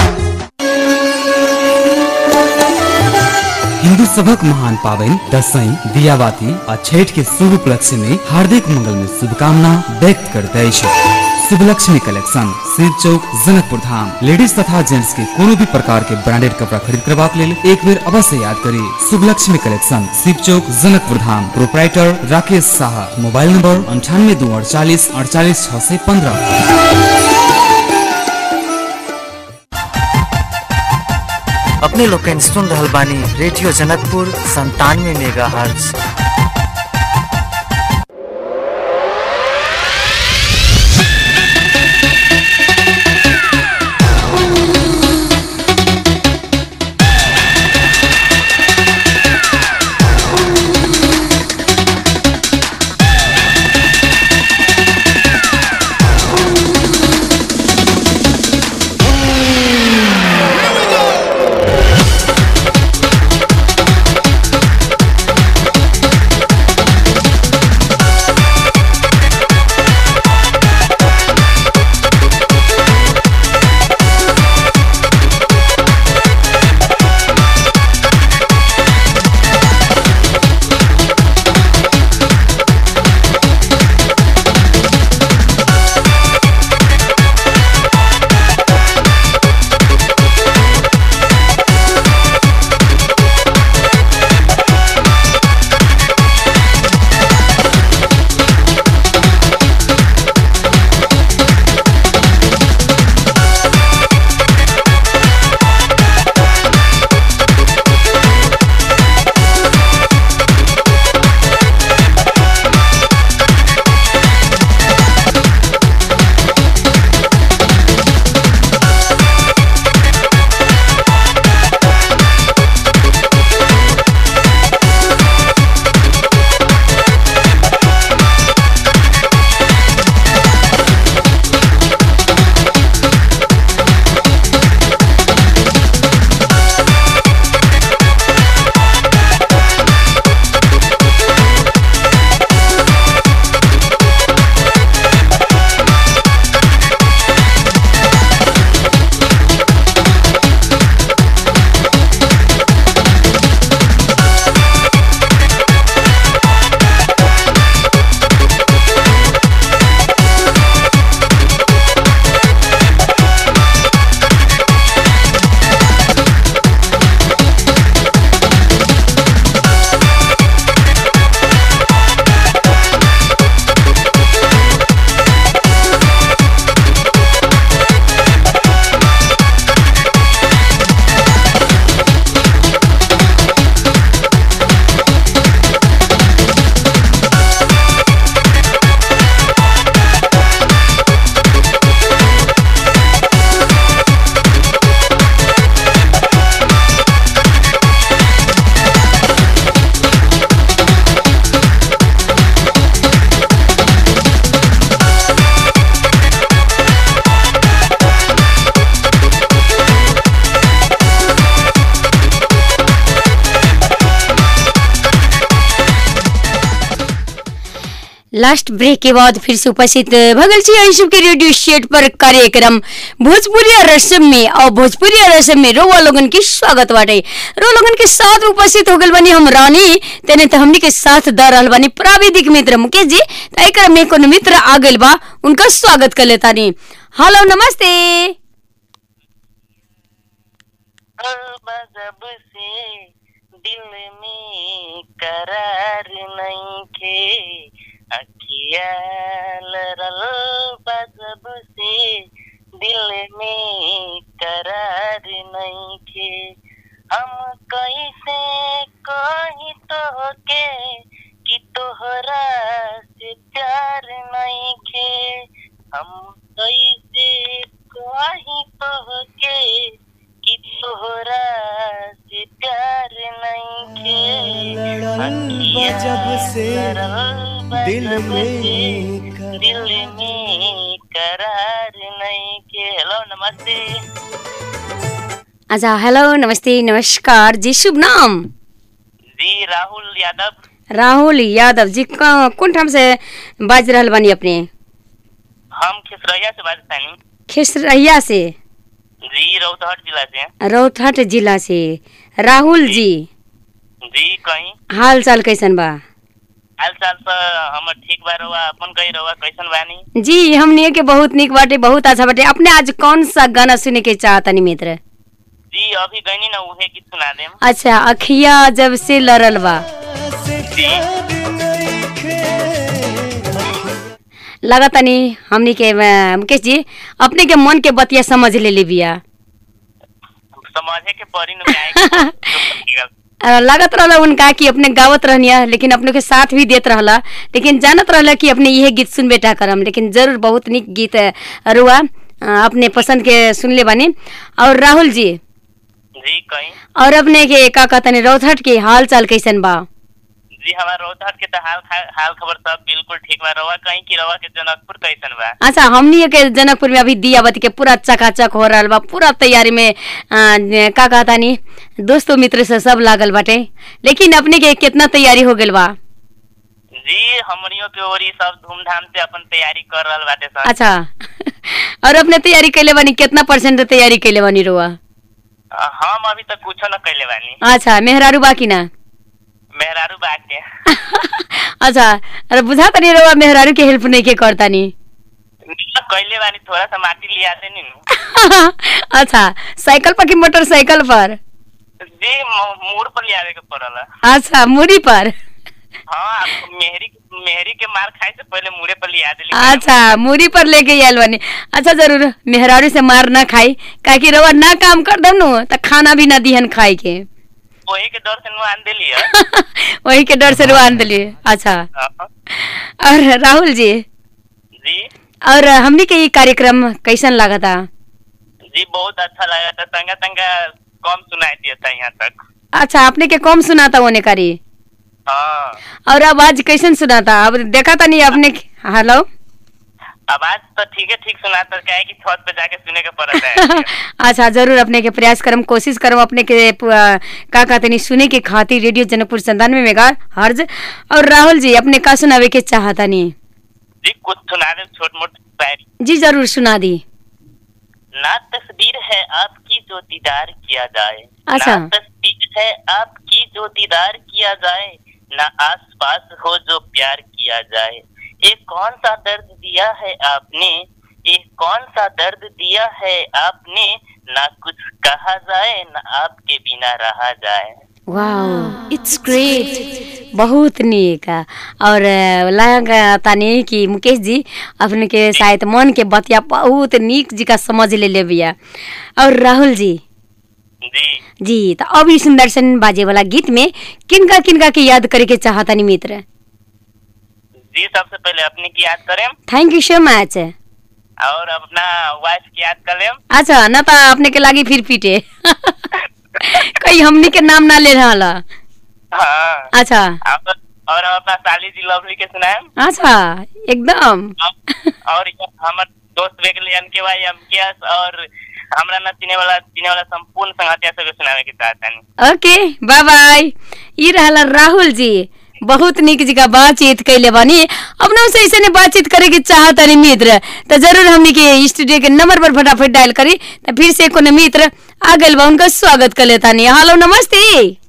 हिंदू सबक महान पावन दसैं दियाबाती आ छठ के शुभ उपलक्ष्य में हार्दिक मंगल में शुभकामना व्यक्त करते अछि शुभलक्ष्मी कलेक्शन शिव चौक जनकपुर धाम लेडीज तथा जेंट्स के कोनो भी प्रकार के ब्रांडेड कपड़ा खरीद करबाक लेल एक बेर अवश्य याद करी Shubhlakshmi collection Shiv Chowk Janakpur Dham proprietor Rakesh Shah mobile number अंठानवे दो अड़चालीस अड़चालीस छह सौ पंद्रह अपने लोग के सुन रहल बानी रेडियो जनकपुर संतानवे मेगा हर्ज लास्ट ब्रेक के बाद फिर से उपस्थित भगल छी अंशु के रेडियो स्टेट पर कार्यक्रम भोजपुरी रसम में और भोजपुरी रसम में रोवा लोगन की स्वागत बाटे रो लोगन के साथ उपस्थित हो गल बनी हम रानी तेने तो हमनी के साथ द रहल बनी प्राविधिक मित्र मुकेश जी तो एक में कोनो मित्र आ गइल बा उनका स्वागत कर लेता नी हेलो नमस्ते जब से दिल में करार नहीं खे अखिया लरल बा जब से दिल में करार नहीं खे हम कैसे कही तो के कि तोहरा से प्यार नहीं खे हम कैसे कही तो के कि तोहरा से प्यार नहीं खे जब से दिल में दिल में करार नहीं के हेलो नमस्ते अच्छा हेलो नमस्ते नमस्कार जी शुभ नाम जी राहुल यादव राहुल यादव जी कहाँ- कौन ठाम से बाज रहल बानी अपने हम खिसरैया से बात तानी खिसरैया से जी रौतहट जिला से रौतहट जिला से राहुल जी जी कहीं हाल चाल कैसन बा हाल चाल तो हमर ठीक बा रहुआ अपन कही रहुआ कैसन बानी जी हमने के बहुत निक बाटे बहुत अच्छा बाटे अपने आज कौन सा गाना सुने के चाहतनी मित्र जी अभी गईनी ना उहे गीत सुना देम अच्छा अखिया जब से लड़ल बा लगतनी हमनी के अ, मुकेश जी अपने के मन के बतिया समझ ले ली बिया समझे के पड़ी न जाए अ, लागत रहला उनका कि अपने गावत रहनिया लेकिन अपने के साथ भी देत रहला लेकिन जानत रहला कि अपने यह गीत सुन बेटा करम लेकिन जरूर बहुत निक गीत अ, रुआ अ, अपने पसंद के सुनले बानी और राहुल जी जी कहीं और अपने के का कहतनी रौथट के हाल चाल कैसन बा जी हमार रोहतक के तो हाल खा- हाल खबर सब बिल्कुल ठीक बा रहुआ कहीं की रहुआ के जनकपुर कैसन बा अच्छा हमनी के जनकपुर में अभी दियावती के पूरा चकाचक हो रहा बा पूरा तैयारी में अ, का कहता नी दोस्तों मित्र से सब लागल बाटे लेकिन अपने के कितना तैयारी हो गेल बा जी हमनियों के ओर ई सब धूमधाम से अपन तैयारी कर रहल बाटे सब अच्छा और अपने तैयारी कैले बानी कितना परसेंट तैयारी कैले बानी रुआ अ, हम अभी तक कुछो न कैले बानी अच्छा मेहरारू बाकी ना मेहरारू बाग के अच्छा अरे बुझा तनी रुआ मेहरारू के हेल्प नहीं के करता नी कैले बानी थोड़ा सा माटी लिया देनी नु अच्छा साइकिल पर कि मोटरसाइकिल पर जी म- मोड़ पर लिया के पड़ल अच्छा मुड़ी पर हाँ आप मेहरी मेहरी के मार खाए से पहले मुड़े पर लिया देली अच्छा मुड़ी पर लेके आयल बानी अच्छा जरूर मेहरारू से मार ना खाई काहे कि रवा ना काम कर दम नु त खाना भी ना दिहन खाए के वही के डर से नु आन देली है वही के डर से रुआन दिलिए अच्छा और राहुल जी जी और हमनी के ये कार्यक्रम कैसन लागता जी बहुत अच्छा लगा था तंगा तंगा कम सुनाई दिया था यहाँ तक अच्छा आपने के कम सुनाता होने करी हाँ और आवाज कैसन सुनाता अब देखा था नहीं आपने हेलो आवाज तो ठीक है ठीक सुनाता क्या है कि छत पे जाके सुने के पड़ता है अच्छा जरूर अपने के प्रयास करम कोशिश करम अपने के प- का कहते नहीं सुने के खातिर रेडियो जनकपुर संतानवे मेगा हर्ज और राहुल जी अपने का सुनावे के चाहता नहीं जी कुछ सुना दे छोट मोट शायरी जी जरूर सुना दी ना तस्वीर है आपकी जो दीदार किया जाए अच्छा। ना तस्वीर है आपकी जो दीदार किया जाए ना आस पास हो जो प्यार किया जाए ये कौन सा दर्द दिया है आपने ये कौन सा दर्द दिया है आपने ना कुछ कहा जाए ना आपके बिना रहा जाए वाह इट्स ग्रेट बहुत नीक और अ, लगा तानी कि मुकेश जी अपने के शायद मन के बतिया बहुत नीक जी का समझ ले ले बिया और राहुल जी जी जी तो अब ई सुंदरसन बाजे वाला गीत में किनका किनका के याद करे के चाहतानी मित्र जी सबसे पहले अपने की याद करें थैंक यू सो मच और अपना वाइफ की याद कर लें अच्छा न तो अपने के लागी फिर पीटे कहीं हमनी के नाम ना ले रहा हाँ अच्छा और और हम अपना साली जी लवली के सुनाएं अच्छा एकदम और ये हमर दोस्त बेगले के भाई एमकेएस और हमरा ना चिने वाला चिने वाला संपूर्ण संगतिया सब सुनावे के चाहता नहीं ओके बाय बाय ई रहला राहुल जी बहुत निक जी का बातचीत कैले बानी अपना से ऐसे ने बातचीत करे के चाहत रही मित्र तो जरूर हमनी के स्टूडियो के नंबर पर फटाफट डायल करी तो फिर से कोनो मित्र आ गइल बा उनका स्वागत कर लेता नहीं हेलो नमस्ते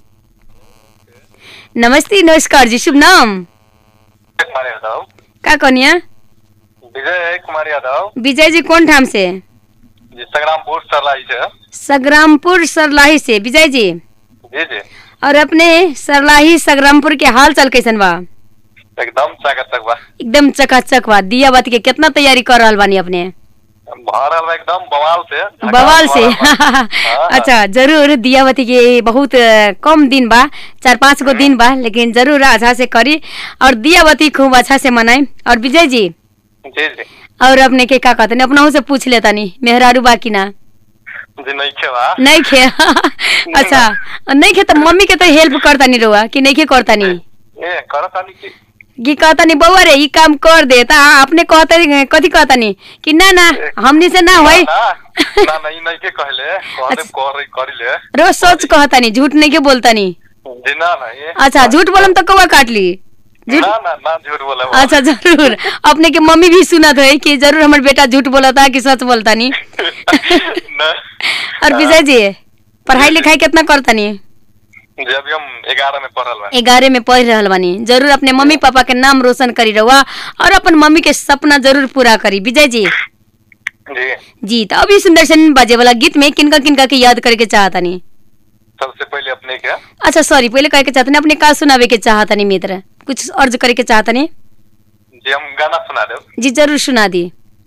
नमस्ते नमस्कार जी शुभ नाम कुमार यादव का कनिया विजय कुमार यादव विजय जी कौन ठाम से जी संग्रामपुर सरलाई से सग्रामपुर सरलाही से विजय जी जी जी और अपने सरलाही सग्रामपुर के हाल चाल कैसन बा एकदम चाकत तक बा एकदम चकाचक बा दिया बात के कितना तैयारी कर रहल बानी अपने भरल बा एकदम बवाल से बवाल से हाँ। अच्छा जरूर दियावती के बहुत अ, कम दिन बा चार पाँच गो दिन बा लेकिन जरूर अच्छा से करी और दियावती खूब अच्छा से मनाई और विजय जी जी जी और अपने के का कहते अपना से पूछ लेता नहीं मेहरारू बा कि ना जी नहीं खे बा नहीं खे अच्छा नहीं खे तो मम्मी के तो हेल्प करता नहीं रुआ कि नहीं खे करता नहीं ए करत आनी की कि कहता नहीं बउआ रे ई काम कर दे ता अपने कहता नहीं कथी कहता नहीं कि ना ना हमनी से ना होई ना ना नहीं नहीं के कहले कहले कर करी ले रोज सोच कहता नहीं झूठ नहीं के बोलता नहीं जी ना ना ये अच्छा झूठ बोलम तो कौवा काट ली झूठ ना ना ना झूठ बोले बा। अच्छा जरूर अपने के मम्मी भी सुनत है कि जरूर हमार बेटा झूठ बोलता कि सच बोलता नहीं ना और विजय जी पढ़ाई लिखाई कितना करता नहीं जी अभी हम ग्यारह में पढ़ल बानी ग्यारह में पढ़ रहल बानी जरूर अपने मम्मी पापा के नाम रोशन करी रहुआ और अपन मम्मी के सपना जरूर पूरा करी विजय जी जी जी तो अभी सुंदर सन बाजे वाला गीत में किनका किनका के याद करे के चाहतानी सबसे पहले अपने क्या अच्छा सॉरी पहले कहे के चाहतानी अपने का सुनावे के चाहतानी मित्र कुछ अर्ज करे के चाहतानी जी हम गाना सुना दे जी जरूर सुना दी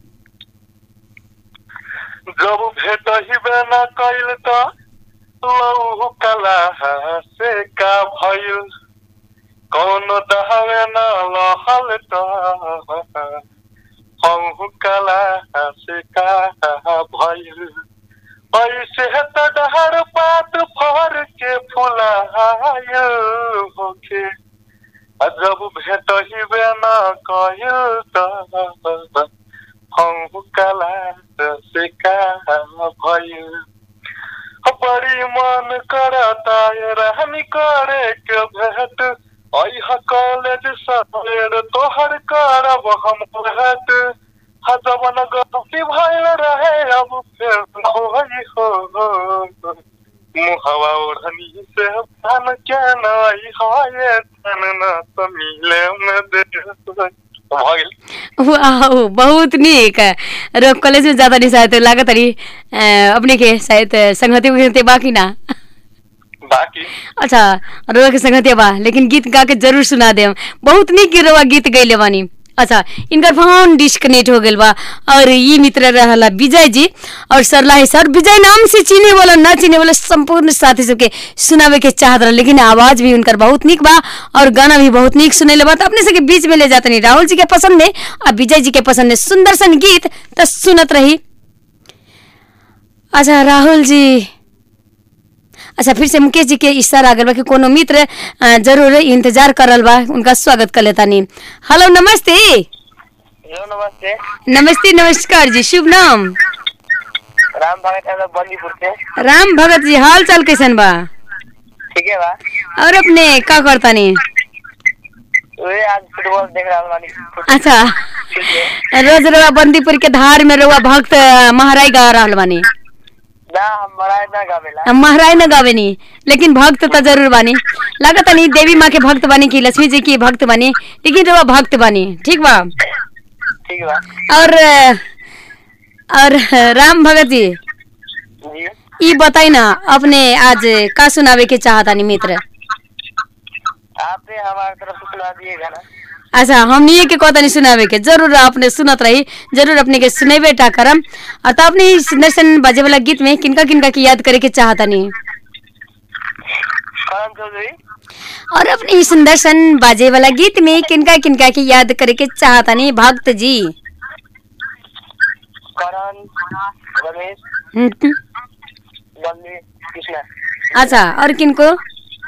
जब भेट ही बेना कैल त लौ कला से का भइल कौन दहवे न लहल त हऊ कला से का भइल ऐसे त डहर पात फर के फुलाय होके आ जब भेट ही बेना कैल त हऊ कला से का भइल बड़ी मन करता है रहनी करे के भेंट अह कॉलेज सवेर तोहर करब हम भेंट हजबन गलती भइल रहे अब फिर न होई हो मुहवा ओढ़नी से धन के नई हाय धन न त मिले में दे भ गेल वाह बहुत नीक रो कॉलेज में ज्यादा नहीं शायद लागत रही अपने के शायद संगति उगति बाकी ना बाकी अच्छा रोवा के संगति बा लेकिन गीत गा के जरूर सुना दे बहुत नीक रोवा गीत गैले बानी अच्छा इनकर फोन डिस्कनेक्ट हो गल बा और ये मित्र रहला विजय जी और सरला है सर विजय नाम से चीने वाला ना चीने वाला संपूर्ण साथी सबके सुनावे के चाहत रहा लेकिन आवाज भी उनकर बहुत नीक बा और गाना भी बहुत नीक सुने बा तो अपने सबके बीच में ले जाते नहीं राहुल जी के पसंद है और विजय जी के पसंद है सुंदर सन गीत तो सुनत रही अच्छा राहुल जी अच्छा फिर से मुकेश जी के इशारा आ गल बा कि कोनो मित्र अ, जरूर इंतजार करल बा उनका स्वागत कर लेता नी हेलो नमस्ते हेलो नमस्ते नमस्ते नमस्कार जी शुभ नाम राम भगत यादव बंदीपुर से राम भगत जी हाल चाल कैसन बा ठीक है बा और अपने का करता नी वे आज फुटबॉल देख रहा बानी अच्छा रोज रोआ बंदीपुर के धार में रोआ भक्त अ, महाराज गा रहल बानी ना हम बड़ा ना गावेला हम महाराज न गावे नी लेकिन भक्त तो जरूर बानी लागत नहीं देवी माँ के भक्त बानी की लक्ष्मी जी की भक्त बानी लेकिन रोआ भक्त बानी ठीक बा ठीक बा और अ, और राम भगत जी जी ई बताई ना अपने आज का सुनावे के चाहता नी मित्र आपने हमारे तरफ से सुना दिए गाना अच्छा हम ये के कहता नहीं सुनावे के जरूर अपने सुनत रही जरूर अपने के सुनेबे टा करम और तो अपने इस सुंदर बाजे वाला गीत में किनका किनका की याद करे के चाहता नहीं करण चौधरी और अपने इस सुंदर सन बाजे वाला गीत में किनका किनका की याद करे के चाहता नहीं भक्त जी करण रमेश हम्म, बल्ली कृष्णा अच्छा और किनको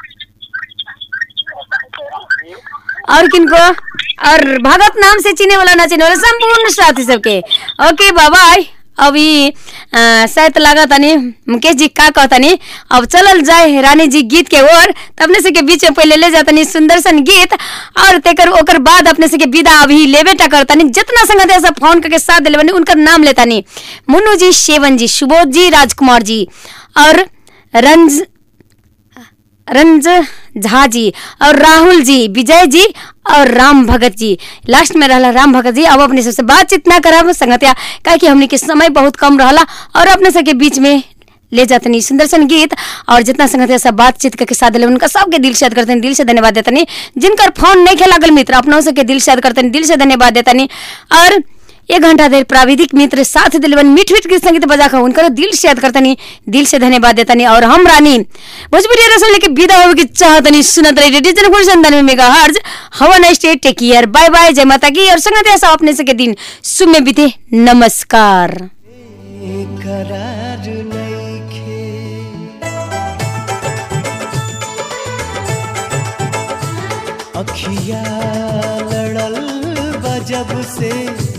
और किनको और भगत नाम से चिने वाला ना चिने वाला संपूर्ण साथी सबके ओके बाय अभी अ, शायद लगा तनी मुकेश जी का कहतनी अब चलल जाए रानी जी गीत के ओर त अपने से के बीच में पहले ले जातनी सुंदर सन गीत और तेकर ओकर बाद अपने से के विदा अभी लेबे टा करतनी जितना संगत है सब फोन करके साथ दिले बनी उनकर नाम लेतानी मुन्नू जी शेवन जी सुबोध जी राजकुमार जी और रंज रंज झा जी और राहुल जी विजय जी और राम भगत जी लास्ट में रहला राम भगत जी अब अपने सबसे बातचीत ना करब संगतिया काहे कि हमने के समय बहुत कम रहला और अपने सबके बीच में ले जातनी सुंदर सन गीत और जितना संगतिया सब बातचीत करके साथ दिले उनका सबके दिल से याद करते दिल से धन्यवाद देतनी जिनकर फोन नहीं खेला गल मित्र अपनों सबके दिल से याद करते दिल से धन्यवाद देतनी और एक घंटा देर प्राविधिक मित्र साथ दिलवन मीठ मीठ के संगीत बजा कर उनका दिल से याद करतनी दिल से धन्यवाद देतनी और हम रानी भोजपुरी रसों लेके विदा होवे की चाहतनी सुनत रही रेडियो जनपुर संतानवे मेगा हर्ज हवा nice day take care bye bye जय माता की और संगत ऐसा अपने से के दिन शुभ में बीते नमस्कार करार नइखे अखिया लड़ल बा जब से